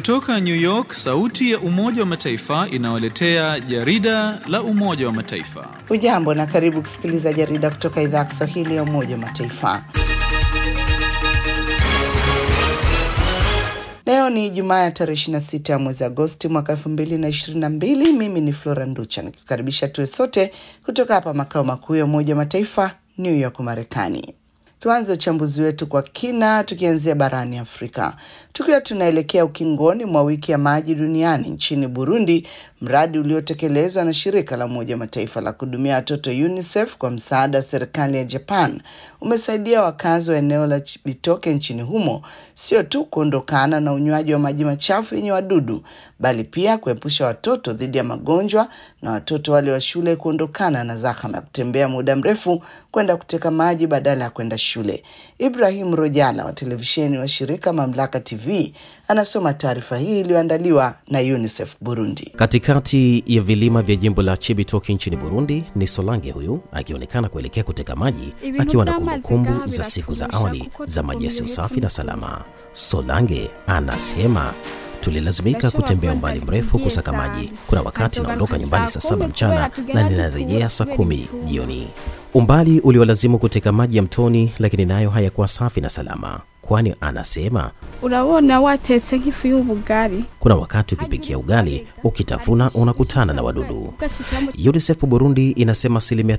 Kutoka New York, sauti ya Umoja wa Mataifa inawaletea jarida la Umoja wa Mataifa. Hujambo na karibu kusikiliza jarida kutoka idhaa ya Kiswahili ya Umoja wa Mataifa. Leo ni Jumaa ya tarehe 26 ya mwezi Agosti mwaka 2022. Mimi ni Flora Nducha nikikukaribisha tuwe sote kutoka hapa makao makuu ya Umoja wa Mataifa New York, Marekani. Tuanze uchambuzi wetu kwa kina tukianzia barani Afrika, tukiwa tunaelekea ukingoni mwa wiki ya maji duniani. Nchini Burundi, mradi uliotekelezwa na shirika la Umoja wa Mataifa la kuhudumia watoto UNICEF kwa msaada wa serikali ya Japan umesaidia wakazi wa eneo la Chibitoke nchini humo sio tu kuondokana na unywaji wa maji machafu yenye wadudu, bali pia kuepusha watoto dhidi ya magonjwa na watoto wale wa shule kuondokana na zahama ya kutembea muda mrefu kwenda kuteka maji badala ya kwenda shule. Ibrahim Rojala wa televisheni wa shirika Mamlaka TV anasoma taarifa hii iliyoandaliwa na UNICEF Burundi. Katikati ya vilima vya jimbo la Chibitoke nchini Burundi ni Solange huyu akionekana kuelekea kuteka maji akiwa na kumbukumbu za siku za awali za maji yasiyo safi na salama. Solange anasema tulilazimika kutembea umbali mrefu kusaka maji. Kuna wakati naondoka nyumbani saa saba mchana na ninarejea saa kumi jioni. Umbali uliolazimu kuteka maji ya mtoni, lakini nayo hayakuwa safi na salama, kwani anasema urabona watetse nk'ifu y'ubugari kuna wakati ukipikia ugali ukitafuna unakutana na wadudu. UNICEF Burundi inasema asilimia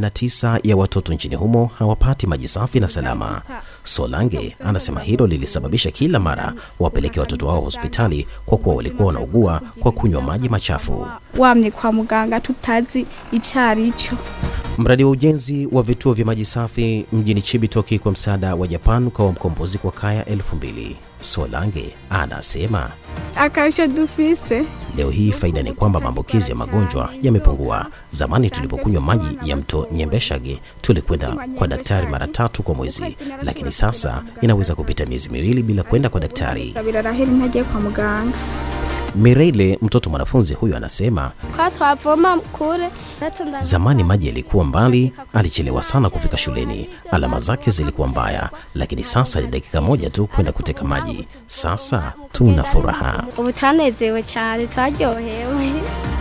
39 ya watoto nchini humo hawapati maji safi na salama. Solange anasema hilo lilisababisha kila mara wapeleke watoto wao hospitali kwa kuwa walikuwa wanaugua kwa kunywa maji machafu. wamye kwa muganga tutazi icari ico Mradi wa ujenzi wa vituo vya maji safi mjini Chibitoke kwa msaada wa Japan ukawa mkombozi kwa kaya elfu mbili. Solange anasema akarisho dufise leo hii faida ni kwamba maambukizi ya magonjwa yamepungua. Zamani tulipokunywa maji ya mto Nyembeshage tulikwenda kwa daktari mara tatu kwa mwezi, lakini sasa inaweza kupita miezi miwili bila kwenda kwa daktari. birarahera ntagiye kwa muganga Mireille, mtoto mwanafunzi huyu, anasema kwa twavoma kure Zamani maji yalikuwa mbali, alichelewa sana kufika shuleni, alama zake zilikuwa mbaya, lakini sasa ni dakika moja tu kwenda kuteka maji. Sasa tuna furaha. ubu twanezewe cyane twaryohewe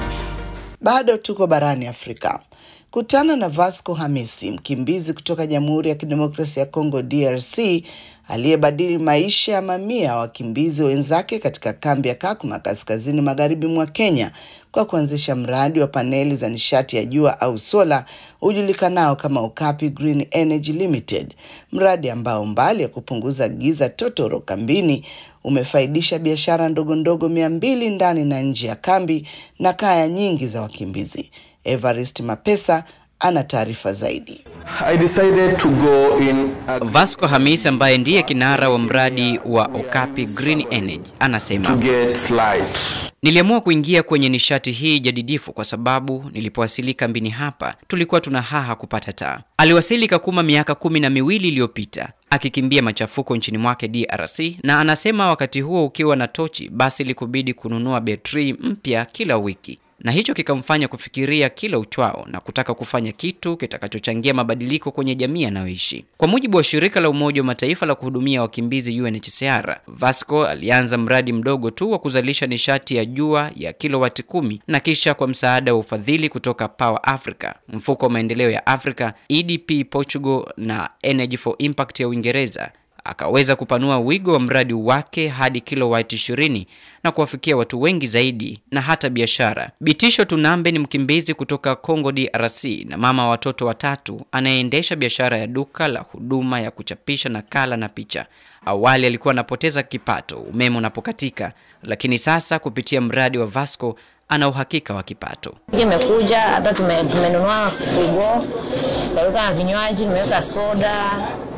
Bado tuko barani Afrika. Kutana na Vasco Hamisi, mkimbizi kutoka Jamhuri ya Kidemokrasia ya Kongo DRC, aliyebadili maisha ya mamia ya wakimbizi wenzake katika kambi ya Kakuma kaskazini magharibi mwa Kenya kwa kuanzisha mradi wa paneli za nishati ya jua au sola ujulikanao kama Okapi Green Energy Limited, mradi ambao mbali ya kupunguza giza totoro kambini umefaidisha biashara ndogo ndogo mia mbili ndani na nje ya kambi na kaya nyingi za wakimbizi. Evarist Mapesa ana taarifa zaidi. I decided to go in a, Vasco Hamis ambaye ndiye kinara wa mradi wa Okapi Green Energy to anasema, get light. niliamua kuingia kwenye nishati hii jadidifu kwa sababu nilipowasili kambini hapa tulikuwa tuna haha kupata taa. Aliwasili Kakuma miaka kumi na miwili iliyopita akikimbia machafuko nchini mwake DRC, na anasema wakati huo ukiwa na tochi, basi ilikubidi kununua betri mpya kila wiki na hicho kikamfanya kufikiria kila uchwao na kutaka kufanya kitu kitakachochangia mabadiliko kwenye jamii anayoishi. Kwa mujibu wa shirika la Umoja wa Mataifa la kuhudumia wakimbizi UNHCR, Vasco alianza mradi mdogo tu wa kuzalisha nishati ya jua ya kilowati kumi na kisha kwa msaada wa ufadhili kutoka Power Africa, mfuko wa maendeleo ya Afrika, EDP Portugal na Energy for Impact ya Uingereza akaweza kupanua wigo wa mradi wake hadi kilowati 20 na kuwafikia watu wengi zaidi na hata biashara. Bitisho Tunambe ni mkimbizi kutoka Congo DRC na mama wa watoto watatu anayeendesha biashara ya duka la huduma ya kuchapisha nakala na picha. Awali alikuwa anapoteza kipato umeme unapokatika, lakini sasa kupitia mradi wa Vasco ana uhakika wa kipato. Imekuja hata tume- tumenunua frigo, tukaweka na vinywaji, tumeweka soda,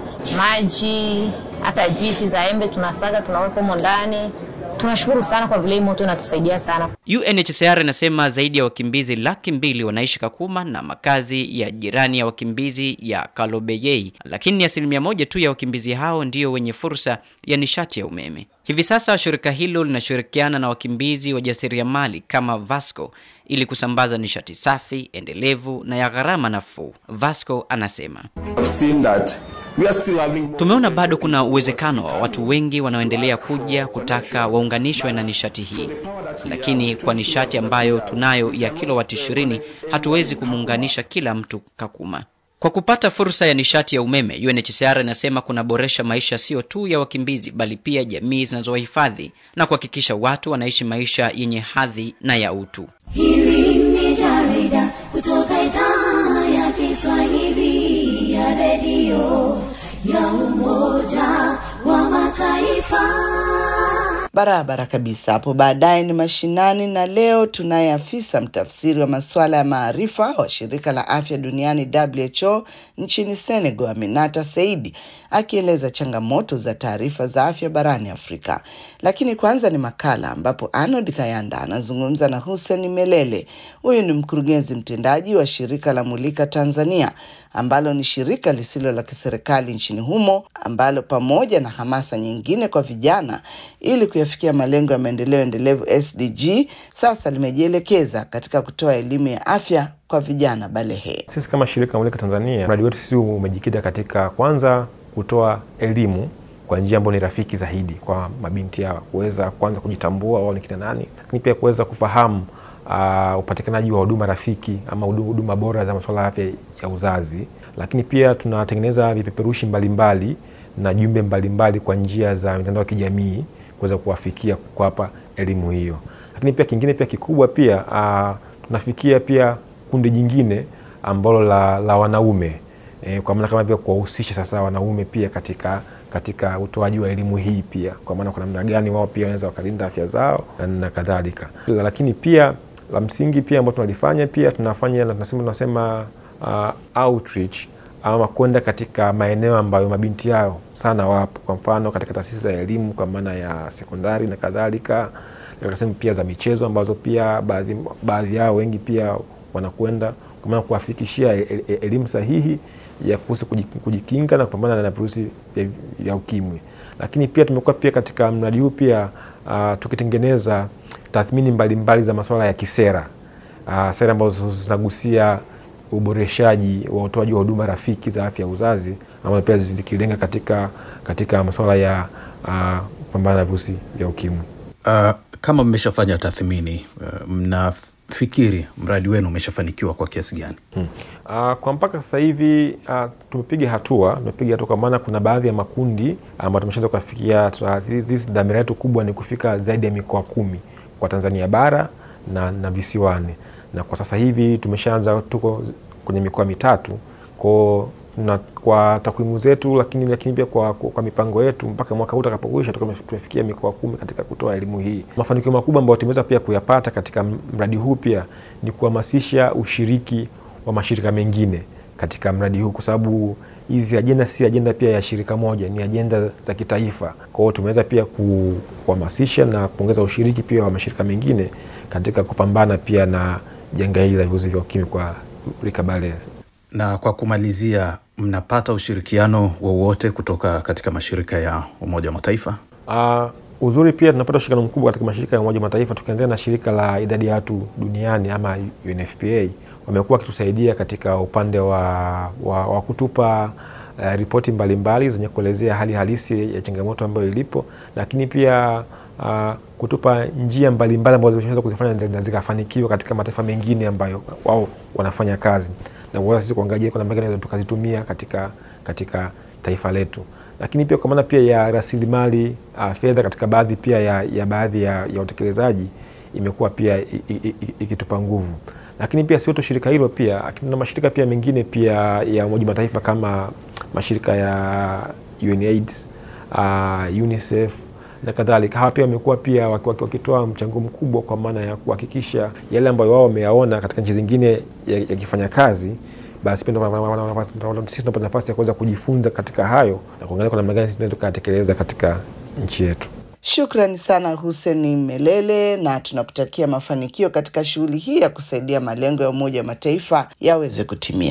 maji, hata juisi za embe tunasaga, tunaweka humo ndani. Tunashukuru sana kwa vile hii moto inatusaidia sana. UNHCR inasema zaidi ya wakimbizi laki mbili wanaishi Kakuma na makazi ya jirani ya wakimbizi ya Kalobeyei, lakini ni asilimia moja tu ya wakimbizi hao ndio wenye fursa ya nishati ya umeme. Hivi sasa shirika hilo linashirikiana na wakimbizi wajasiriamali kama Vasco ili kusambaza nishati safi, endelevu na ya gharama nafuu. Vasco anasema I've seen that We are still having more Tumeona bado kuna uwezekano wa watu wengi wanaoendelea kuja kutaka waunganishwe na nishati hii, lakini kwa nishati ambayo tunayo ya kilowati 20 hatuwezi kumuunganisha kila mtu Kakuma. Kwa kupata fursa ya nishati ya umeme, UNHCR inasema kunaboresha maisha sio tu ya wakimbizi, bali pia jamii zinazowahifadhi na kuhakikisha watu wanaishi maisha yenye hadhi na ya utu. Hili ni jarida kutoka idhaa ya Kiswahili ya redio ya Umoja wa Mataifa. Barabara kabisa. Hapo baadaye ni mashinani, na leo tunaye afisa mtafsiri wa masuala ya maarifa wa shirika la afya duniani WHO nchini Senegal, Aminata Seidi akieleza changamoto za taarifa za afya barani Afrika. Lakini kwanza ni makala ambapo Arnold Kayanda anazungumza na Hussein Melele. Huyu ni mkurugenzi mtendaji wa shirika la Mulika Tanzania ambalo ni shirika lisilo la kiserikali nchini humo ambalo pamoja na hamasa nyingine kwa vijana ili kuyafikia malengo ya maendeleo endelevu SDG sasa limejielekeza katika kutoa elimu ya afya kwa vijana balehe. Sisi kama shirika Mulika Tanzania, mradi wetu sisi umejikita katika kwanza kutoa elimu kwa njia ambayo ni rafiki zaidi kwa mabinti hao kuweza kwanza kujitambua wao ni kina nani, lakini pia kuweza kufahamu uh, upatikanaji wa huduma rafiki ama hudu- huduma bora za masuala ya afya ya uzazi, lakini pia tunatengeneza vipeperushi mbalimbali na jumbe mbalimbali kwa njia za mitandao ya kijamii kuweza kuwafikia kuwapa elimu hiyo, lakini pia kingine pia kikubwa pia uh, tunafikia pia kundi jingine ambalo la, la wanaume e, kwa maana kama vile kuwahusisha sasa wanaume pia katika katika utoaji wa elimu hii pia, kwa maana kwa namna gani wao pia wanaweza wakalinda afya zao na, na kadhalika. Lakini pia la msingi pia ambao tunalifanya pia tunafanya na tunasema tunasema uh, outreach ama kwenda katika maeneo ambayo mabinti yao sana wapo, kwa mfano katika taasisi za elimu kwa maana ya sekondari na kadhalika, katika sehemu pia za michezo ambazo pia baadhi baadhi yao wengi pia wanakwenda kwa maana kuwafikishia e- e- elimu sahihi ya kuhusu kuji- kujikinga na kupambana na virusi vya, vya ukimwi. Lakini pia tumekuwa pia katika mradi huu pia uh, tukitengeneza tathmini mbalimbali za masuala ya kisera uh, sera ambazo zinagusia uboreshaji wa utoaji wa huduma rafiki za afya ya uzazi ambazo pia zikilenga katika, katika masuala ya uh, kupambana na virusi vya ukimwi. Uh, kama mmeshafanya tathmini uh, mnafikiri mradi wenu umeshafanikiwa kwa kiasi gani? Hmm. Uh, kwa mpaka sasa hivi uh, tumepiga hatua tumepiga hatua kwa maana kuna baadhi ya makundi ambayo tumeshaanza kufikia. Dhamira yetu kubwa ni kufika zaidi ya mikoa kumi kwa Tanzania bara na, na visiwani, na kwa sasa hivi tumeshaanza, tuko kwenye mikoa mitatu kwa na kwa takwimu zetu, lakini lakini pia kwa, kwa, kwa mipango yetu mpaka mwaka huu utakapokwisha tutakuwa tumefikia mikoa kumi katika kutoa elimu hii. Mafanikio makubwa ambayo tumeweza pia kuyapata katika mradi huu pia ni kuhamasisha ushiriki wa mashirika mengine katika mradi huu, kwa sababu hizi ajenda si ajenda pia ya shirika moja, ni ajenda za kitaifa. Kwa hiyo tumeweza pia kuhamasisha na kuongeza ushiriki pia wa mashirika mengine katika kupambana pia na janga hili la virusi vya ukimwi kwa rika bale. Na kwa kumalizia, mnapata ushirikiano wowote kutoka katika mashirika ya Umoja wa Mataifa? Uh, uzuri pia tunapata ushirikiano mkubwa katika mashirika ya Umoja wa Mataifa, tukianzia na shirika la idadi ya watu duniani ama UNFPA. Wamekuwa wakitusaidia katika upande wa, wa, wa kutupa uh, ripoti mbalimbali zenye kuelezea hali halisi ya changamoto ambayo ilipo, lakini pia uh, kutupa njia mbalimbali ambazo zinaweza kuzifanya na zikafanikiwa katika mataifa mengine ambayo wao wanafanya kazi na kuweza sisi kuangalia kwa namna gani tukazitumia katika, katika taifa letu, lakini pia kwa maana pia ya rasilimali uh, fedha katika baadhi pia ya, ya baadhi ya, ya utekelezaji imekuwa pia ikitupa nguvu, lakini pia sio tu shirika hilo, pia na mashirika pia mengine pia ya Umoja Mataifa kama mashirika ya UNAIDS, uh, UNICEF na kadhalika. Hawa pia wamekuwa pia wakitoa mchango mkubwa kwa maana ya kuhakikisha yale ambayo wao wameyaona katika nchi zingine yakifanya ya kazi, basi pia sisi tunapata nafasi ya kuweza kujifunza katika hayo na kuangalia kwa namna gani sisi tunaweza tukayatekeleza katika nchi yetu. Shukrani sana Hussein Melele, na tunakutakia mafanikio katika shughuli hii ya kusaidia malengo ya Umoja wa Mataifa yaweze kutimia.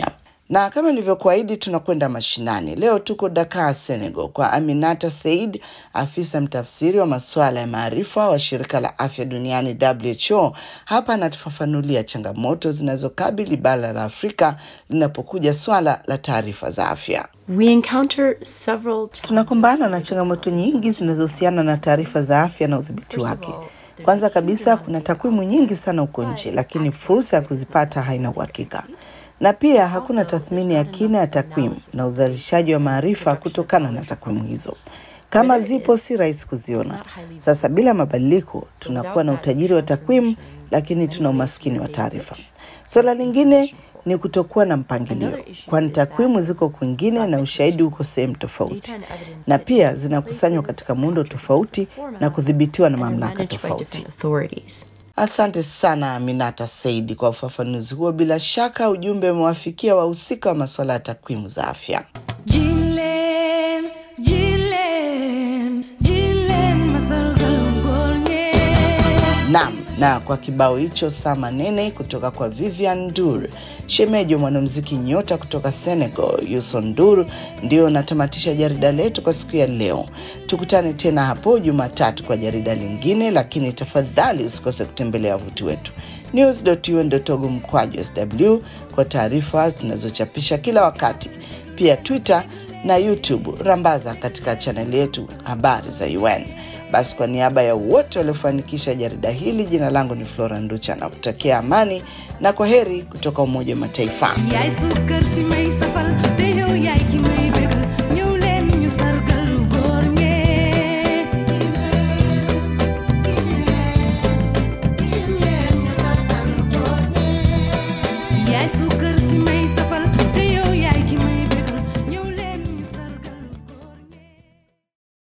Na kama nilivyokuahidi, tunakwenda mashinani. Leo tuko Dakar, Senegal, kwa Aminata Said, afisa mtafsiri wa masuala ya maarifa wa shirika la afya duniani WHO. Hapa anatufafanulia changamoto zinazokabili bara la Afrika linapokuja swala la taarifa za afya. We encounter several Tunakumbana na changamoto nyingi zinazohusiana na taarifa za afya na udhibiti wake. Kwanza kabisa, kuna takwimu nyingi sana huko nje, lakini fursa ya kuzipata haina uhakika, na pia hakuna tathmini ya kina ya takwimu na uzalishaji wa maarifa kutokana na takwimu hizo. Kama zipo, si rahisi kuziona. Sasa bila mabadiliko, tunakuwa na utajiri wa takwimu, lakini tuna umaskini wa taarifa. Suala lingine ni kutokuwa na mpangilio, kwani takwimu ziko kwingine na ushahidi uko sehemu tofauti, na pia zinakusanywa katika muundo tofauti na kudhibitiwa na mamlaka tofauti. Asante sana Aminata Saidi kwa ufafanuzi huo. Bila shaka ujumbe umewafikia wahusika wa masuala ya takwimu za afya. Jilen, jilen, jilen, masargalongolnye. Naam, na kwa kibao hicho saa manene kutoka kwa Vivian Dur, shemeji wa mwanamuziki nyota kutoka Senegal Youssou Ndour, ndio natamatisha jarida letu kwa siku ya leo. Tukutane tena hapo Jumatatu kwa jarida lingine, lakini tafadhali usikose kutembelea wavuti wetu news.un.org mkwaju sw kwa taarifa tunazochapisha kila wakati, pia Twitter na YouTube rambaza katika chaneli yetu habari za UN. Basi kwa niaba ya wote waliofanikisha jarida hili, jina langu ni Flora Nducha na kutakia amani na kwa heri kutoka Umoja wa Mataifa. yaay suukar si may safal